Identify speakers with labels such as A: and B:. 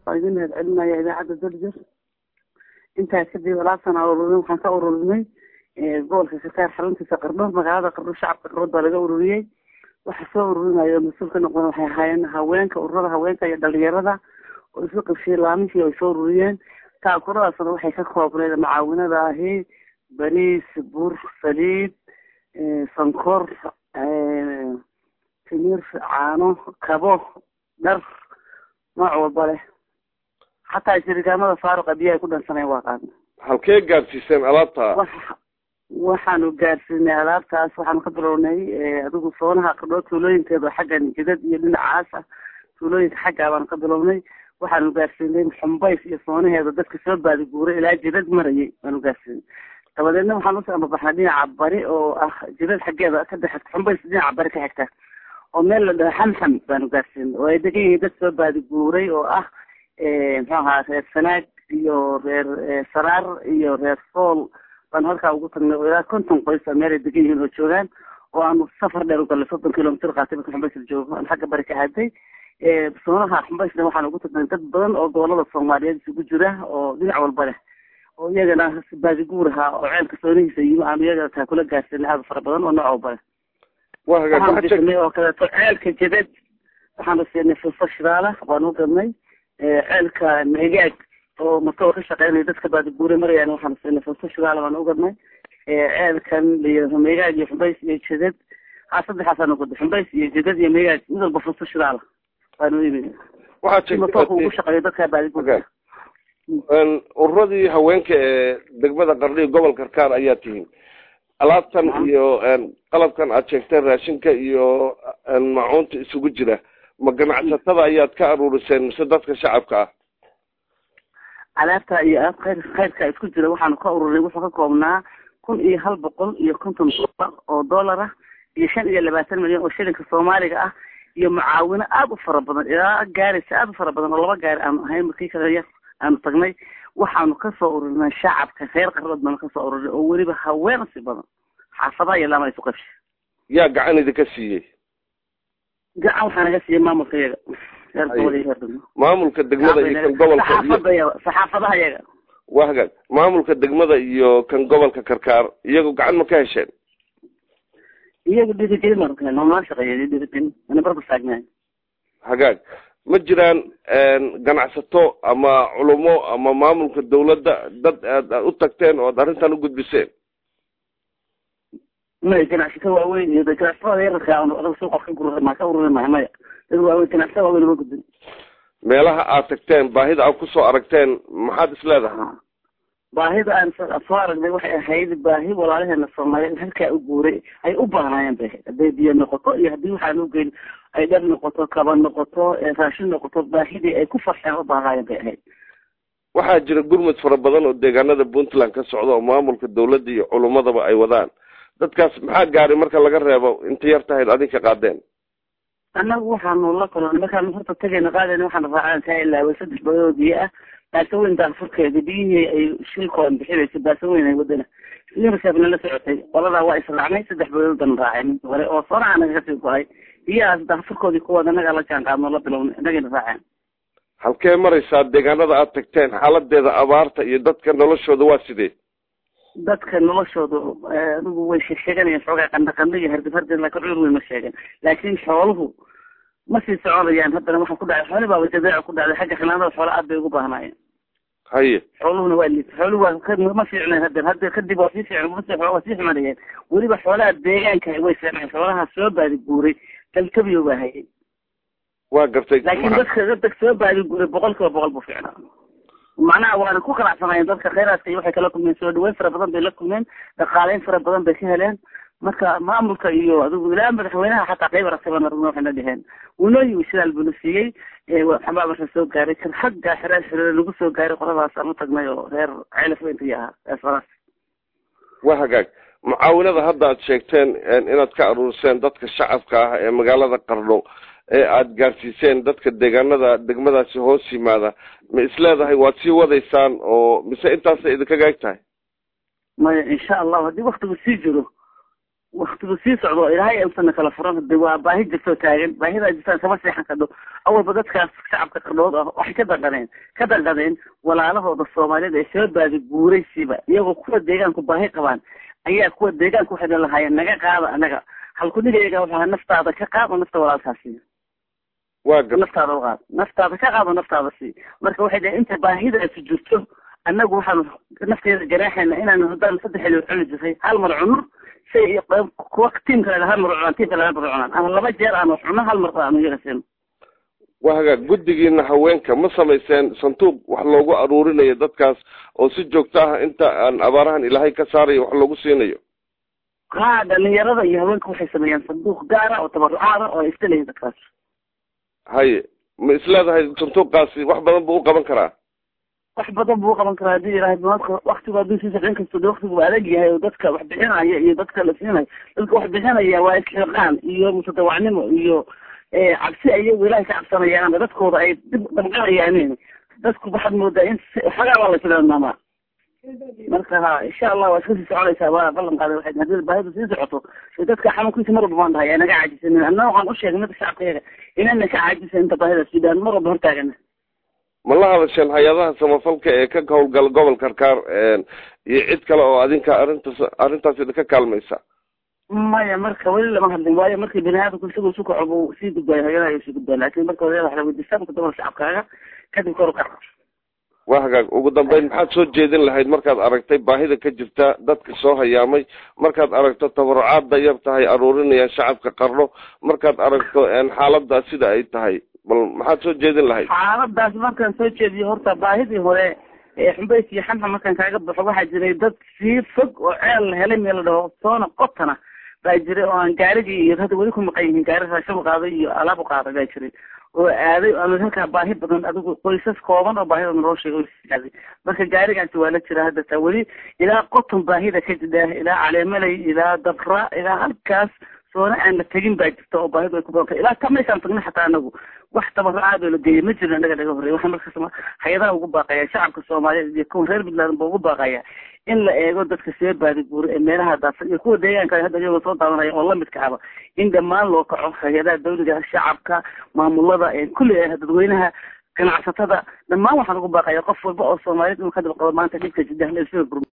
A: waa idin mahad celinaya idaacadda darjir intaa kadib alaabtan aan ururin waxaan ka ururinay gobolka karkaar xaruntiisa qardho magaalada qardho shacabka qardhood baa laga ururiyey waxa soo ururinayo mas-uul ka noqdeen waxay ahaayeen haweenka ururada haweenka iyo dhalinyarada oo isu qabshiyey laaminkii ay soo ururiyeen taakuradaasna waxay ka koobneed macaawinada ahi bariis bur saliid sankor timir caano kabo dhar nooc walba leh xataa shirigaamada faaruqa biyaha ku dhansaneen waa qaadna
B: halkee gaadsiiseen alaabta
A: waxaanu gaarsiinay alaabtaas waxaanu ka bilownay adigu soonaha qadhoo tuulooyinkeeda xaggan jidad iyo dhinacaas ah tuulooyinka xaggaa baanu ka bilownay waxaanu gaarsiinay xumbays iyo soonaheeda dadka soo baadiguuray ilaa jidad marayay baanu gaarsiinay dabadeedna waxaan usoo ambabaxnay dhinaca bari oo ah jidad xaggeeda ka dhex xumbays dhinaca bari ka xigta oo meel la dhaho xamxam baanu gaarsiinay oo ay degan yihiin dad soo baadiguuray oo ah muxuu ahaa reer sanaag iyo reer saraar iyo reer sool baanu halkaa ugu tagnay oo ilaa konton qoys a meel ay degan yihiin oo joogaan oo aanu safar dheer u galnay soddon kilomitr qaatay marka xumbays la joogo aan xagga bari ka aaday soonaha xumbaysna waxaan ugu tagnay dad badan oo gobolada soomaaliyeed isugu jira oo dhinac walba leh oo iyagana baadiguur ahaa oo ceelka soonihiisa yimi aanu iyaga taa kula gaarsiinay aada fara badan oo nooc walba leh waxaanu bisinay oo kaleeto ceelka jadad waxaanu siinay fuufa shidaala baanu gadnay ceelka megaag oo matoor ka shaqeynaya dadka baadiguure marayaan waxaanu siinay fuufa shidaala baanu ugadnay ceelkan layidhahdo megaag iyo xumbays iyo jadad haa saddexaasaanu gaday xumbays iyo jadad iyo megaag mid walba fuufa shidaala baanu imi matoorka ugu shaqeeyo dadka baadiguure
B: ururadii haweenka ee degmada qardhiyo gobol karkaar ayaa tihiin alaabtan iyo qalabkan aad sheegteen raashinka iyo macuunta isugu jira ma ganacsatada ayaad ka aruuriseen mise dadka shacabka ah
A: alaabta iyo alaab khayr khayrka isku jira waxaanu ka ururinay wuxuu ka koobnaa kun iyo hal boqol iyo konton dollar oo dollar ah iyo shan iyo labaatan milyan oo shilinka soomaaliga ah iyo mucaawino aada u fara badan ilaa gaaraysa aada u fara badan oo laba gaari aanu ahayn markii kale yar aanu tagnay waxaanu kasoo ururinay shacabka reer qardood baanu kasoo ururinay oo weliba haween si badan xaafadaha iyo lama isu qabsha
B: yaa gacan idinka siiyey
A: gacan waxaa naga siiyey maamulka iyaga reer gobol iyo reer degmo
B: maamulka degmada iyo kan gobolka
A: saxaafada saxaafadaha iyaga
B: waa hagaag maamulka degmada iyo kan gobolka karkaar iyagu gacan ma ka hesheen
A: iyagu dhiirigelin baanu ka helnay noo shaqeeyay dhiirigelin ana barba taagnahay
B: hagaag ma jiraan ganacsato ama culumo ama maamulka dawladda dad aad u tagteen oo ad arrintan u gudbiseen
A: maya ganacsato waaweyn iyo ganacsatada yararka adag suuqa ka gurur ma ka ururi mahay maya dad waaweyn ganacsato waaweyn uma gudbin
B: meelaha aad tagteen baahida aad kusoo aragteen maxaad is leedahay
A: baahida aan soo aragnay waxay ahayd baahi walaalaheena soomaaliyeed halkaa u guuray ay u baahnaayeen bay ahayd hadday biyo noqoto iyo haddii waxaan ugeyn ay dhar noqoto kaba noqoto raashin noqoto baahidii ay ku farxeen u baahnaayeen bay ahayd
B: waxaa jira gurmud fara badan oo deegaanada puntland ka socda oo maamulka dawladda iyo culumadaba ay wadaan dadkaas maxaa gaari marka laga reebo inta yar tahayd adinka qaadeen
A: annagu waxaanu la kulannay markaanu horta tagayna qaadayna waxaanu raacaan kaa ilaaway saddex badood biyo ah baaso weyn daafurkeeda biyihii ay shilkooda bixinaysa baaso weyn ay wadana unirsefna la socotay qoladaa waa israacnay saddex badood baan raacay mid hore oo sonaha naga kasii go-ay biyahaas daafurkoodii kuwooda annagaa la jaan qaadnoo la bilownay annagayna raaceen
B: halkee maraysaa deegaanada aad tagteen xaaladeeda abaarta iyo dadka noloshooda waa sidee
A: dadka noloshooda adigu way sheeganayaan xoogaa qandha qandha iyo hardib hardib laakiin cudur weyn ma sheegan laakiin xooluhu ma sii soconayaan haddana waxaa ku dhacay xooli baaba jadeeca ku dhacday xagga xanaanada xoolo aad bay ugu baahnaayeen
B: haye
A: xooluhuna waa liita xooluhu waa ma fiicnayn haddana hadda kadib waa sii fiicn mase waa sii xumanayeen weliba xoolaha deegaanka way fiicnayn xoolaha soo baadi guuray dalkabiyo baa hayay
B: waa gartay
A: laakiin dadka dadka soo baadi guuray boqol kiiba boqol buu fiicnaa macnaha waana ku qanacsanayeen dadka khayraadka iyo waxay kala kulmeen soo dhaweyn fara badan bay la kulmeen dhaqaaleyn fara badan bay ka heleen marka maamulka iyo adigu ilaa madaxweynaha xataa qayb aragtayban aragna waxayna dheheen wuunoo yimi shidaal buna siiyey waxbaa marka soo gaaray kan xagga xereer xereer lagu soo gaaray qoladaas aan u tagnay oo reer ceelaf weynta iyo ahaa eesfaraas
B: waa hagaag mucaawinada hadda aad sheegteen inaad ka aruuriseen dadka shacabka ah ee magaalada qardho ee aada gaarsiiseen dadka deegaanada degmadaasi hoos yimaada ma isleedahay waad sii wadaysaan oo mise intaasay idinkaga eg tahay
A: maya insha allahu haddii waktigu sii jiro waktigu sii socdo ilaahay usana kala furan hade waa baahi jirtoo taagan baahidaa jirtaan kama seexan kadho awalba dadkaas shacabka qardhood ah waxay ka danqadeen ka danqadeen walaalahooda soomaaliyeed ee soo baadi guuraysiba iyagoo kuwa deegaanku baahi qabaan ayaa kuwa deegaanka waxay lahaayeen naga qaada anaga halkunigayaga waxaa naftaada ka qaado nafta walaalkaasi
B: waa gar
A: naftaada uqaad naftaada ka qaado naftaada si marka waxay dhaheen inta baahidaasi jirto annagu waxaanu nafteeda ganaaxayna inaanu haddaan saddex xilli cuni jirtay hal mar cunno say kuwa tiimka laga hal mar cunaan tiimka laga mar cunaan ama laba jeer aanu cunno hal mar aanu iyaga siino
B: waa hagaag guddigiina haweenka ma samayseen sanduuq wax loogu aruurinayo dadkaas oo si joogto ah inta aan abaarahan ilaahay ka saarayo wax loogu siinayo
A: ha dhalinyarada iyo haweenka waxay sameeyaan sanduuq gaara oo tabarucaada oo ay iskaleeyihin dadkaas
B: haye ma isleedahay sanduuqaasi wax badan buu u qaban karaa
A: wax badan buu uqaban karaa hadii ilahay maadka waktigu hadduu sii socon kasto de waktigu waa adag yahay oo dadka wax bixinaya iyo dadka la siinayo dadka wax bixinaya waa isxiqaan iyo mutadawacnimo iyo cabsi ayagu ilahay ka cabsanayaan dadkooda ay dib damqanayaan dadku waxaad moodaa in xogaa baa la tilmaama marka ha insha allah waa iska sii soconaysaa waa ballan qaaday waxay hadii baahidu sii socoto dadka xanuunkiisa mar walba baan dhahay aa naga caajisanin anna waxaan u sheegay midka shacabka yaga inana ka caajisa inta baahida suudaan mar walba hortaagana
B: ma la hadasheen hay-adaha samafalka ee ka howlgala gobol karkaar iyo cid kale oo adinka arrintaas arrintaas idinka kaalmaysa
A: maya marka weli lama hadlin waayo markii bini aadamku isagoo isu kaco buu sii gudbaayo hayadaha sii gudbaayo laakin marka hore waxa la weydiistaa marka dabal shacabkaaga kadib kor u kac
B: waa hagaag ugu dambeyn maxaad soo jeedin lahayd markaad aragtay baahida ka jirta dadka soo hayaamay markaad aragto tabarucaadda yar tahay aruurinayaan shacabka qarno markaad aragto xaaladdaa sida ay tahay bal maxaad soo jeedin lahayd
A: xaaladaas markaan soo jeediyo horta baahidii hore ee xumbays iyo xamxa markaan kaaga baxo waxaa jiray dad sii fog oo ceel la helay meel la dhaho soona qotana baa jiray oo aan gaarigii iyo hadda weli ku maqan yihiin gaari raashin u qaaday iyo alaab u qaaday baa jiray oo aaday ama halkaa baahi badan adigu qoysas kooban oo baahida naloo sheegay aaday marka gaarigaasi waa la jira hadda taa weli ilaa qoton baahida ka jidha ilaa caleemalay ilaa dabra ilaa halkaas soona aan la tegin baa jirta oo baahidu ay ku badantay ilaa ka meeshaan tagna xataa anagu wax tabaraaad oo la geeyay ma jirin anaga naga horreey waxaan markaas hay-adaha ugu baaqaya shacabka soomaaliyeed iyo kuwa reer puntland ba ugu baaqaya in la eego dadka see baadi guura ee meelaha daadsan iyo kuwa deegaanka hadda iyagoo soo daadanaya oo lamidka aba in dhammaan loo kaco hay-adaha dawliga shacabka maamulada kulli dadweynaha ganacsatada dhammaan waxaan ugu baaqaya qof walba oo soomaaliyeed inuu ka daba qabo maanta dhibka jiddah